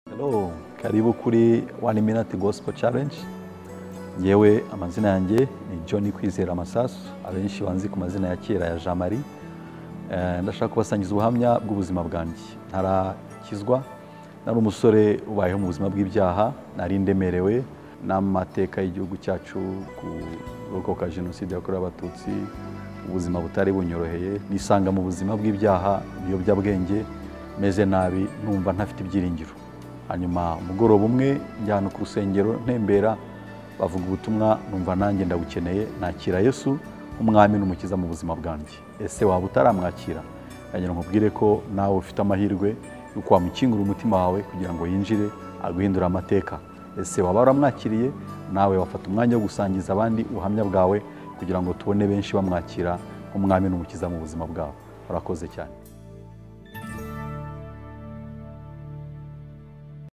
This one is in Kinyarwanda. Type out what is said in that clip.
Hello, karibu kuri One Minute Gospel Challenge. Yewe amazina yanjye ni John Kwizera Masasu, abenshi banzi ku mazina ya kera ya Jean Marie. Eh, Ndashaka kubasangiza ubuhamya bw'ubuzima bwanjye. Ntarakizwa, nari umusore ubayeho mu buzima bw'ibyaha, nari ndemerewe n'amateka y'igihugu cyacu ku rokoka jenoside yakorewe abatutsi, ubuzima butari bunyoroheye, nisanga mu buzima bw'ibyaha, ibiyobyabwenge, meze nabi, numva ntafite ibyiringiro. hanyuma umugoroba umwe njyana ku rusengero ntembera bavuga ubutumwa numva nanjye ndabukeneye nakira yesu nk'umwami n'umukiza mu buzima bwanjye ese waba utaramwakira yagira nkubwire ko nawe ufite amahirwe y'uko wamukingura umutima wawe kugira ngo yinjire aguhindure amateka ese waba waramwakiriye nawe wafata umwanya wo gusangiza abandi ubuhamya bwawe kugira ngo tubone benshi bamwakira nk'umwami n'umukiza mu buzima bwabo urakoze cyane